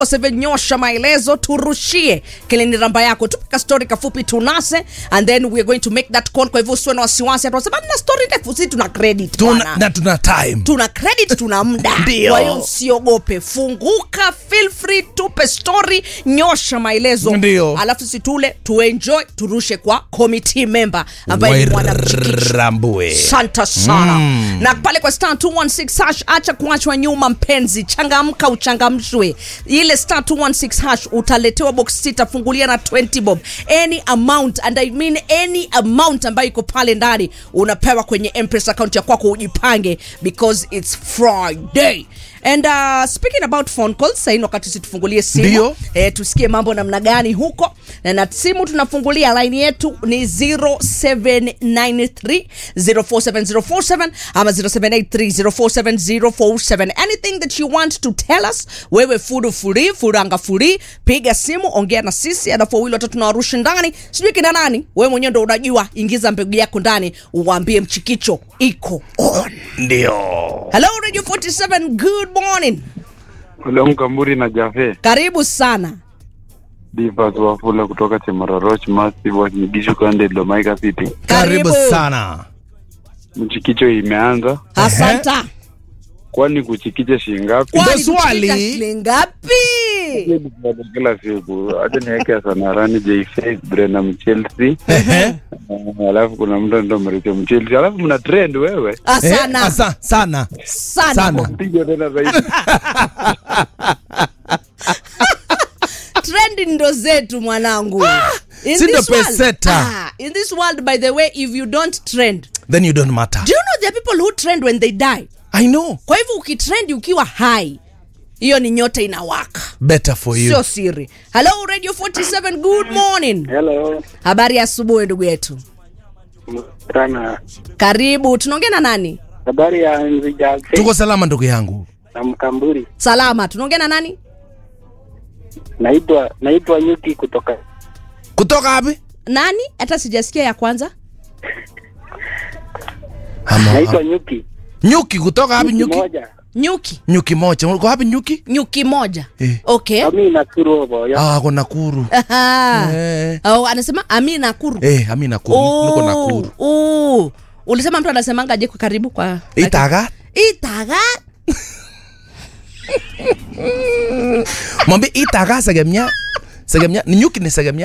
nyosha maelezo turushie kilini ramba yako tupika story kafupi tunase and then we are going to make that call kwa hivyo usiwe na wasiwasi atunasema na story ndefu si tuna credit tuna, bwana. na tuna time tuna credit tuna muda Ndio. kwa hiyo usiogope funguka feel free tupe story nyosha maelezo Ndio. alafu situle tuenjoy turushe kwa committee member ambaye ni mwanamchikichi Wairambue. santa sana mm. na pale kwa star 216 hash acha kuachwa nyuma mpenzi changamka uchangamshwe ile star 216 hash utaletewa box sita fungulia na 20 bob any amount and i mean any amount ambayo iko pale ndani unapewa kwenye mpesa account ya kwako ujipange because it's friday and uh, speaking about phone calls saini wakati situfungulie simu Ndio. eh, tusikie mambo namna gani huko na na simu tunafungulia laini yetu ni 0793 047047 ama 0783047047 anything that you want to tell us wewe furu furi furanga furi piga simu ongea na sisi alafu wawili watatu nawarushi ndani sijui kina nani wewe mwenyewe ndo unajua ingiza mbegu yako ndani uwaambie mchikicho iko on ndio hello radio 47 good morning Ule Mkamburi na Jafe karibu sana Divas Wafula kutoka Chemaroroch Massive Wakigishu Kande Domaika City. karibu sana Mchikicho imeanza, asanta kwani kuchikicha shilingi ngapi? Ndio Kwani swali. kuchika shilingi ngapi Kila siku acha niweke Sanarani J-Face Brenham Chelsea, Ehe. Uh, alafu kuna mtu ndo Mricho Mchelsea, alafu mna trend wewe, Ah, Eh, sana asa- sana sana sana piga tena zaidi. trend ndo zetu mwanangu In si ndo this world- peseta. ah, in this world by the way if you don't trend then you don't matter do you know there are people who trend when they die i know kwa hivyo ukitrend ukiwa hai hiyo ni nyota inawaka better for you sio siri hello radio 47 good morning Hello, habari ya asubuhi ndugu yetu sana. karibu tunaongea na nani Habari ya Nzijafe tuko salama ndugu yangu na Mkamburi. salama tunaongea na nani Naitwa naitwa Nyuki kutoka kutoka wapi nani hata sijasikia ya kwanza Ama- naitwa Nyuki. nyuki kutoka wapi nyuki moja. nyuki nyuki moja uko wapi nyuki nyuki moja Eh. okay Kami Nakuru hapo. Ya. ah ako nakuru Aha. eh. oh, anasema ami nakuru eh ami nakuru niko nakuru oh. ulisema mtu anasemanga je kwa karibu kwa itaga itaga mwambie itaga segemnya segemnya ni nyuki ni segemnya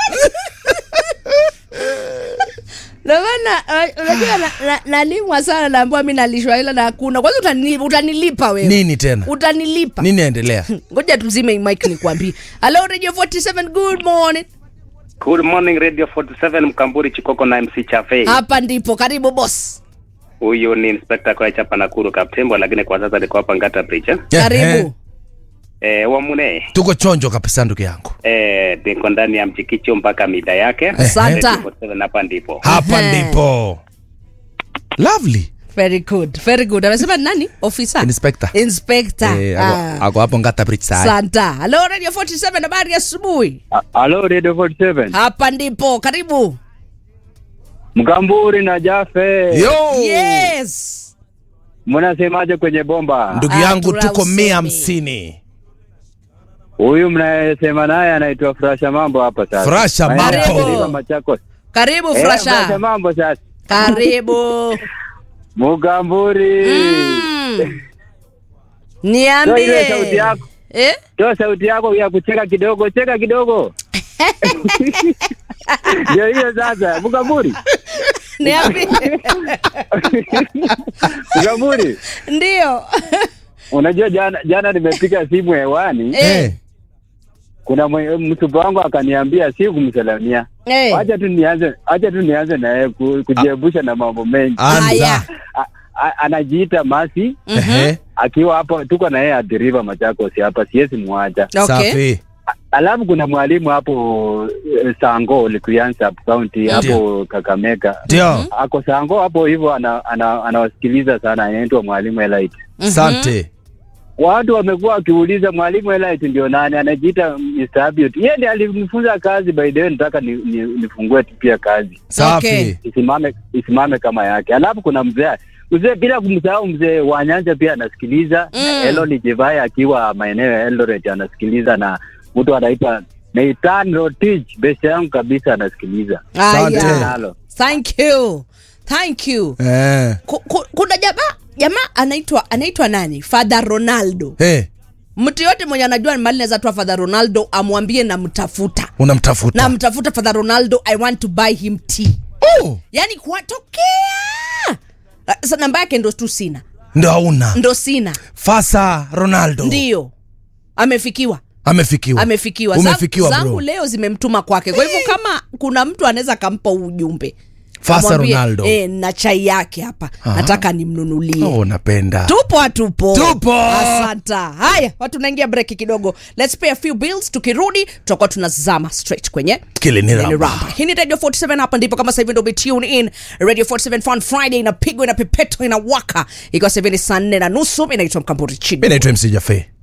namana unajua na- na- nalimwa sana naambiwa mi nalishwa ila na hakuna kwanza utani, utanilipa wewe nini tena utanilipa nini endelea ngoja tuzime mike nikwambie hello radio 47 good morning Good morning Radio 47 Mkamburi Chikoko na MC Chafe. hapa ndipo karibu boss Huyu ni Inspector kwa chapa Nakuru Kaptembo, lakini kwa sasa niko hapa Ngata Bridge. eh. Eh, karibu Eh, wamune. tuko chonjo kabisa ndugu yangu Eh, niko ndani ya mchikicho mpaka mida yake. Asante. Radio 47 hapa ndipo. hapa Ehe. ndipo lovely very good very good amesema ni nani officer Inspector. inspector eh, ah. ako, ako hapo ngata bridge saa santa hello radio 47 habari ya asubuhi Halo Radio 47. hapa ndipo karibu Mkamburi na Jafe. yo yes Mnasemaje kwenye bomba? ndugu Ah, yangu tuna tuko usemi. mia hamsini Huyu mnayesema naye anaitwa Frasha Mambo hapa sasa. Frasha Maeneo ya Mambo. Mlima Machakos. karibu Eh, Frasha frasha Mambo sasa. karibu Mkamburi. mm. Toa ile niambie sauti yako. eh? Toa sauti yako ya kucheka kidogo, cheka kidogo. Ndio hiyo sasa, Mkamburi. niambie Mkamburi. ndio Unajua jana jana nimepiga simu hewani, Eh. kuna mwe- msupa wangu akaniambia si kumsalamia. Eh. Acha tu nianze, acha tu nianze na yeye ku- kujiepusha na mambo mengi. Haya. anza A- a- Anajiita Masi Ehe. akiwa hapo, tuko na yeye at River Machakos hapa, siwezi muacha. okay safi Alafu kuna mwalimu hapo eh, Sango Likuyani sub county hapo Kakamega, ndio ako Sango hapo hivyo, ana- ana- anawasikiliza sana, anaitwa mwalimu Elite. sante Watu wamekuwa wakiuliza mwalimu Elite ndio nani? Anajiita Mr. Abiot. Yeye ndiye alinifunza kazi, by the way, nataka ni, ni, nifungue tu pia kazi safi Okay. isimame isimame kama yake. Alafu kuna mzee mzee bila kumsahau mzee wa Nyanja pia anasikiliza Mm. mm. Elon Jivai akiwa maeneo ya Eldoret anasikiliza na mtu anaitwa Nathan Rotich best yangu kabisa anasikiliza Asante. Aya. nalo Thank you. Thank you. Eh. Ku- ku- Kuna jamaa jamaa anaitwa anaitwa nani? Father Ronaldo. Eh. Mtu yote mwenye anajua ni mali naweza toa Father Ronaldo amwambie namtafuta. Unamtafuta. Namtafuta Father Ronaldo, I want to buy him tea. Oh, Yaani kuwatokea. Sasa namba yake ndo tu sina. ndo hauna. Ndo sina. Fasa Ronaldo. Ndio. Amefikiwa. Amefikiwa. amefikiwa Umefikiwa zangu bro. leo zimemtuma kwake kwa hivyo kama kuna mtu anaweza akampa huu ujumbe Fasa amwambie, Ronaldo. eh, na chai yake hapa Aha. nataka nimnunulie Oh, napenda. tupo hatupo Tupo. asanta haya watu naingia breki kidogo let's pay a few bills tukirudi tutakuwa tunazama straight kwenye Kile ni Lili ramba. Ramba. hii ni radio 47 hapa ndipo kama sasa hivi ndo umetune in radio 47 fun friday inapigwa inapepetwa inawaka ikiwa sasa hivi ni saa nne na nusu inaitwa mkamburi chini Mimi naitwa MC Jaffe.